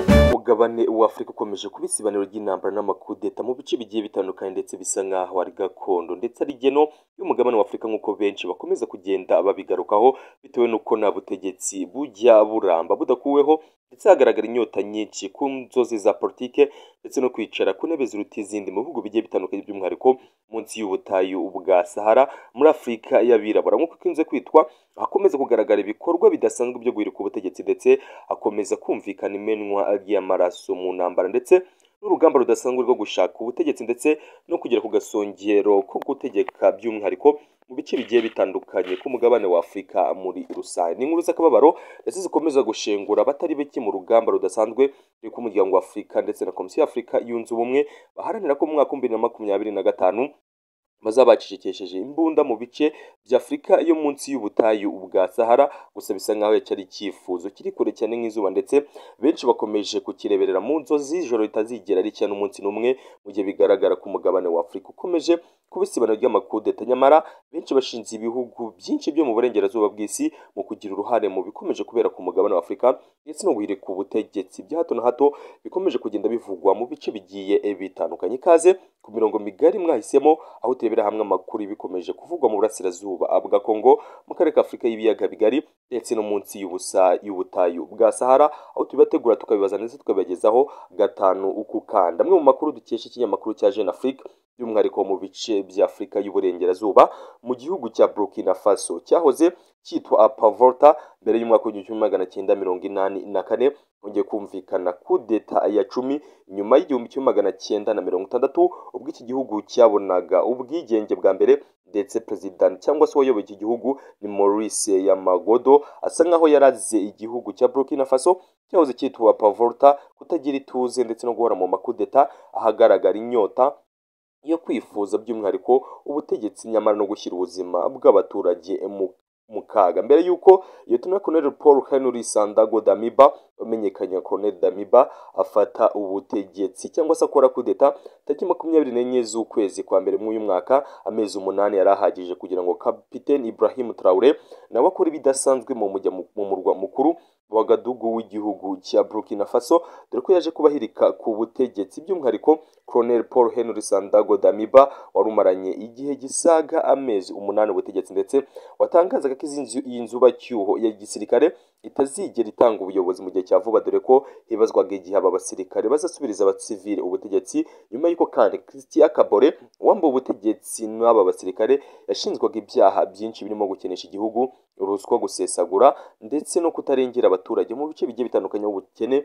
Umugabane w'Afurika ukomeje kuba isibaniro ry'intambara n'amakudeta mu bice bigiye bitandukanye ndetse bisa nk'aho ari gakondo ndetse ari geno y'umugabane w'Afurika nk'uko benshi bakomeza kugenda babigarukaho bitewe n'uko nta butegetsi bujya buramba budakuweho ndetse hagaragara inyota nyinshi ku nzozi za politike ndetse no kwicara ku ntebe ziruta izindi mu bihugu bigiye bitandukanye by'umwihariko munsi y'ubutayu bwa Sahara muri Afurika y'abirabura nk'uko ikunze kwitwa hakomeza kugaragara ibikorwa bidasanzwe byo guhirika ubutegetsi ndetse hakomeza kumvikana imenwa ry'amaraso mu ntambara ndetse n'urugamba rudasanzwe rwo gushaka ubutegetsi ndetse no kugera ku gasongero ko gutegeka by'umwihariko mu bice bigiye bitandukanye ku mugabane wa Afurika muri rusange ni inkuru z'akababaro ndetse zikomeza gushengura abatari bake mu rugamba rudasanzwe rwo ku muryango wa Afurika ndetse na komisiyo y'Afurika yunze ubumwe baharanira ko mu mwaka w'ibihumbi bibiri na makumyabiri na gatanu bazabacecekesheje imbunda mu bice by'Afurika yo munsi y'ubutayu bwa Sahara gusa bisa nk'aho cyari icyifuzo kiri kure cyane nk'izuba ndetse benshi bakomeje kukireberera mu nzozi ijoro ritazigera ricya n'umunsi n'umwe mu gihe bigaragara ko umugabane wa Afurika ukomeje kuba isibano ry'amakudeta nyamara benshi bashinze ibihugu byinshi byo mu burengerazuba bw'isi mu kugira uruhare mu bikomeje kubera ku mugabane wa Afurika ndetse no guhirika ubutegetsi bya hato na hato bikomeje kugenda bivugwa mu bice bigiye bitandukanye ikaze ku mirongo migari mwahisemo aho turebera hamwe amakuru bikomeje kuvugwa mu burasirazuba bwa Kongo mu karere ka Afurika y'ibiyaga bigari ndetse no munsi y'ubusa y'ubutayu bwa Sahara aho tubibategura tukabibaza ndetse tukabibagezaho gatanu ukukanda amwe mu makuru dukesha ikinyamakuru cya Jeune Afrique by'umwihariko mu bice bya Afurika y'uburengerazuba mu gihugu cya Burkina Faso cyahoze cyitwa Apavolta mbere y'umwaka w'igihumbi magana cyenda mirongo inani na kane hongeye kumvikana kudeta ya cumi nyuma y'igihumbi kimwe magana cyenda na mirongo itandatu ubwo iki gihugu cyabonaga ubwigenge bwa mbere ndetse perezida cyangwa se uwayoboye iki gihugu ni Maurice Yamagodo asa nk'aho yaraze igihugu cya Burkina Faso cyahoze cyitwa Pavolta kutagira ituze ndetse no guhora mu makudeta ahagaragara inyota yo kwifuza by'umwihariko ubutegetsi nyamara no gushyira ubuzima bw'abaturage mu mu kaga mbere y'uko Lieutenant Colonel Paul Henry Sandago Damiba wamenyekanye Colonel Damiba afata ubutegetsi cyangwa se akora kudeta tariki makumyabiri n'enye z'ukwezi kwa mbere mw'uyu mwaka amezi umunani yari ahagije kugira ngo Capitaine Ibrahim Traore nawe akora ibidasanzwe mu mujya mu murwa mukuru wa Gadugu w'igihugu cya Burkina Faso dore ko yaje kubahirika ku butegetsi by'umwihariko Colonel Paul Henry Sandago Damiba wari umaranye igihe gisaga amezi umunani ubutegetsi ndetse watangazaga ko y'inzubacyuho ya gisirikare itazigera itanga ubuyobozi mu gihe cya vuba dore ko hibazwaga igihe aba basirikare bazasubiriza abasivile ubutegetsi nyuma y'uko kandi Christian Kabore wambaye ubutegetsi n'aba basirikare yashinjwaga ibyaha byinshi birimo gukenesha igihugu ruswa gusesagura ndetse no kutarengera abaturage mu bice bigiye bitandukanye b'ubukene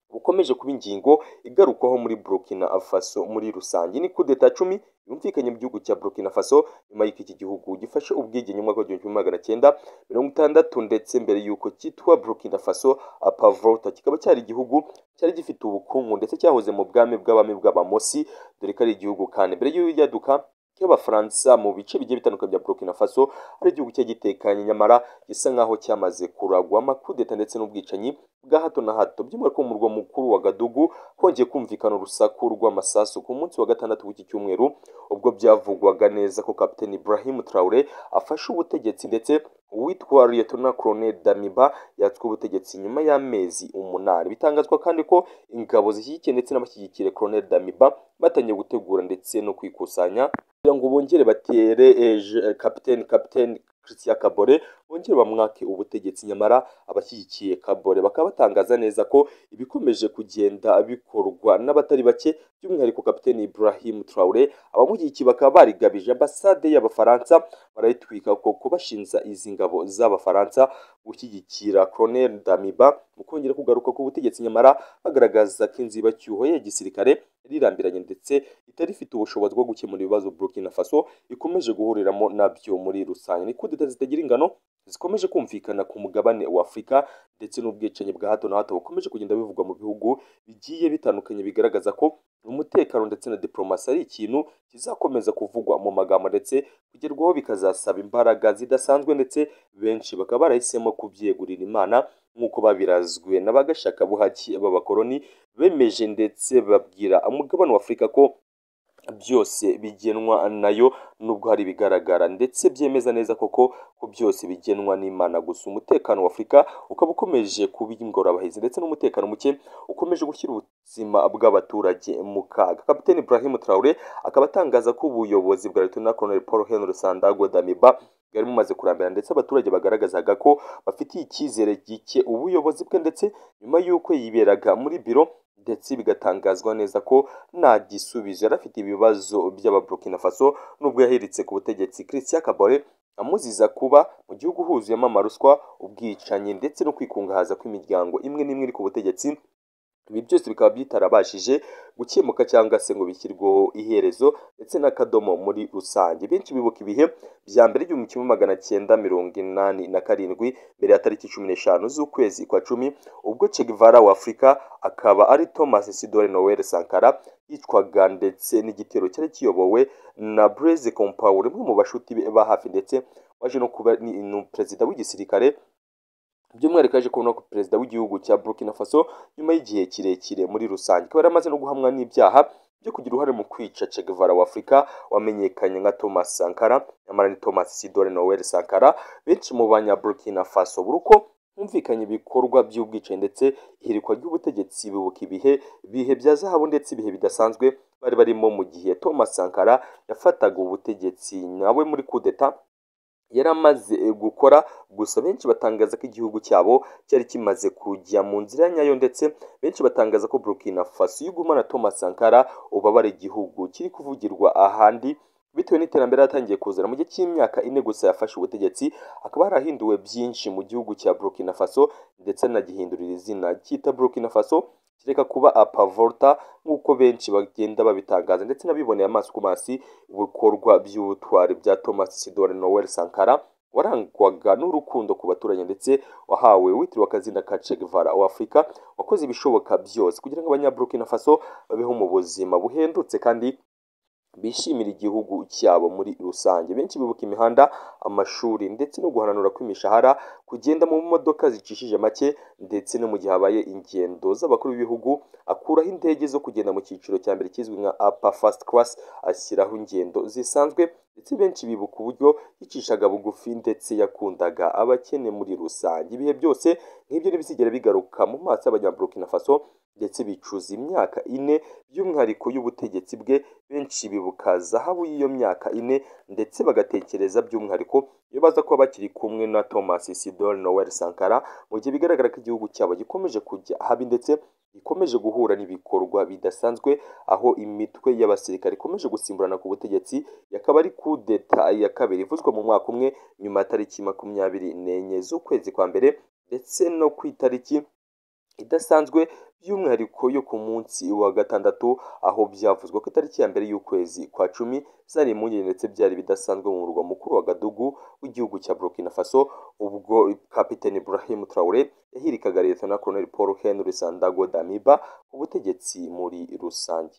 bukomeje kuba ingingo igarukwaho muri Burkina Faso muri rusange ni kudeta cumi yumvikanye mu gihugu cya Burkina Faso nyuma y'uko iki gihugu gifashe ubwigenge mu mwaka w'igihumbi kimwe magana cyenda mirongo itandatu ndetse mbere y'uko cyitwa Burkina Faso Apavolta kikaba cyari igihugu cyari gifite ubukungu ndetse cyahoze mu bwami bw'abami bw'abamosi dore ko ari igihugu kandi mbere y'uyaduka y'abafaransa mu bice bigiye bitandukanye bya Burkina Faso ari igihugu cye gitekanye nyamara gisa nk'aho cyamaze kuragwa amakudeta ndetse n'ubwicanyi bwa hato na hato by'umwihariko mu murwa mukuru wa Gadugu hongeye kumvikana urusaku rw'amasasu ku munsi wa gatandatu w'iki cyumweru ubwo byavugwaga neza ko Capitaine Ibrahim Traore afashe ubutegetsi ndetse uwitwa Lieutenant Colonel Damiba yatswe ubutegetsi nyuma y'amezi umunani bitangazwa kandi ko ingabo zishyigikiye ndetse n'abashyigikire Colonel Damiba batangiye gutegura ndetse no kwikusanya kugira ngo bongere batere kapiteni kapiteni Christian Kabore bongere bamwake ubutegetsi nyamara abashyigikiye Kabore bakaba batangaza neza ko ibikomeje kugenda bikorwa n'abatari bake by'umwihariko kapiteni Ibrahim Traore abamushyigikiye bakaba barigabije ambasade y'abafaransa barayitwika ko kubashinza izi ngabo z'abafaransa gushyigikira Colonel Damiba mu kongera kugaruka ku butegetsi nyamara bagaragaza ko inzibacyuho ya gisirikare rirambiranye ndetse itari ifite ubushobozi bwo gukemura ibibazo Burkina Faso ikomeje guhuriramo nabyo muri rusange ni kudeta zitagira ingano zikomeje kumvikana ku mugabane wa Afurika ndetse n'ubwicanyi bwa hato na hato bukomeje kugenda bivugwa mu bihugu bigiye bitandukanye bigaragaza ko umutekano ndetse na diplomasi ari ikintu kizakomeza kuvugwa mu magambo ndetse kugerwaho bikazasaba imbaraga zidasanzwe ndetse benshi bakaba barahisemo kubyegurira imana nk'uko babirazwe n'abagashakabuhake b'abakoloni bemeje ndetse babwira umugabane wa Afurika ko byose bigenwa nayo nubwo hari ibigaragara ndetse byemeza neza koko ko byose bigenwa n'imana gusa umutekano wa afurika ukaba ukomeje kuba ingorabahizi ndetse n'umutekano muke ukomeje gushyira ubuzima bw'abaturage mu kaga kapiteni Ibrahim Traore akaba atangaza ko ubuyobozi bwa Lieutenant Colonel Paul Henry Sandago Damiba bwari bumaze kurambira ndetse abaturage bagaragazaga ko bafitiye icyizere gike ubuyobozi bwe ndetse nyuma y'uko yiberaga muri biro ndetse bigatangazwa neza ko nta gisubizo yari afite ibibazo by'ababurkina faso nubwo yahiritse ku butegetsi christian kabore amuziza kuba mu gihugu huzuyemo amaruswa ubwicanyi ndetse no kwikungahaza kw'imiryango imwe n'imwe iri ku butegetsi ibi byose bikaba bitarabashije gukemuka cyangwa se ngo bishyirweho iherezo ndetse n'akadomo muri rusange benshi bibuka ibihe bya mbere igihumbi kimwe magana cyenda mirongo inani na karindwi mbere ya tariki cumi n'eshanu z'ukwezi kwa cumi ubwo Che Guevara wa Afurika akaba ari Thomas Sidore Noel Sankara yicwaga ndetse n'igitero cyari kiyobowe na Blaise Compaoré umwe mu bashuti be ba hafi ndetse waje no kuba ni ni perezida w'igisirikare by'umwihariko yaje kubona ko perezida w'igihugu cya burkina faso nyuma y'igihe kirekire muri rusange akaba yari amaze no guhamwa n'ibyaha byo kugira uruhare mu kwica Che Guevara wa Afurika wamenyekanye nka Thomas Sankara nyamara ni Thomas Isidore Noel Sankara benshi mu banya Burkina Faso buri uko humvikanye ibikorwa by'ubwicanyi ndetse ihirikwa ry'ubutegetsi bibuka ibihe ibihe bya zahabu ndetse ibihe bidasanzwe bari barimo mu gihe Thomas Sankara yafataga ubutegetsi nawe muri kudeta yari amaze gukora gusa benshi batangaza ko igihugu cyabo cyari kimaze kujya mu nzira nyayo ndetse benshi batangaza ko Burkina Faso y'ugumana Thomas Sankara ubabara igihugu kiri kuvugirwa ahandi bitewe n'iterambere yatangiye kuzana mu gihe cy'imyaka ine gusa yafashe ubutegetsi akaba harahinduwe byinshi mu gihugu cya Burkina Faso ndetse anagihindurira izina cyita Burkina Faso kireka kuba apavolta nk'uko benshi bagenda babitangaza ndetse n'abiboneye amaso ku masi ibikorwa by'ubutwari bya Thomas Isidore Noel Sankara warangwaga n'urukundo ku baturage ndetse wahawe witiriwe akazina ka Che Guevara wa Afurika wakoze ibishoboka byose kugira ngo abanyaburukina faso babeho mu buzima buhendutse kandi bishimira igihugu cyabo muri rusange benshi bibuka imihanda amashuri ndetse no guhananura kw'imishahara kugenda mu modoka zicishije make ndetse no mu gihe habaye ingendo z'abakuru b'ibihugu akuraho indege zo kugenda mu cyiciro cya mbere kizwi nka apa fast class ashyiraho ingendo zisanzwe ndetse benshi bibuka uburyo yicishaga bugufi ndetse yakundaga abakene muri rusange ibihe byose nk'ibyo ntibizigera bigaruka mu maso y'abanyaburukina faso ndetse bicuza imyaka ine by'umwihariko y'ubutegetsi bwe benshi bibuka zahabu y'iyo myaka ine ndetse bagatekereza by'umwihariko iyo baza kuba bakiri kumwe na Thomas Isidore Noel Sankara mu gihe bigaragara ko igihugu cyabo gikomeje kujya ahabi ndetse gikomeje guhura n'ibikorwa bidasanzwe aho imitwe y'abasirikare ikomeje gusimburana ku butegetsi yakaba ari kudeta ya kabiri ivuzwe mu mwaka umwe nyuma ya tariki makumyabiri n'enye z'ukwezi kwa mbere ndetse no ku itariki idasanzwe by'umwihariko yo ku munsi wa gatandatu aho byavuzwe ko itariki ya mbere y'ukwezi kwa cumi zari impungenge ndetse byari bidasanzwe mu murwa mukuru wa Gadugu w'igihugu cya Burkina Faso ubwo kapiteni Ibrahim Traore yahirikaga leta na Colonel Paul Henry Sandago Damiba ubutegetsi muri rusange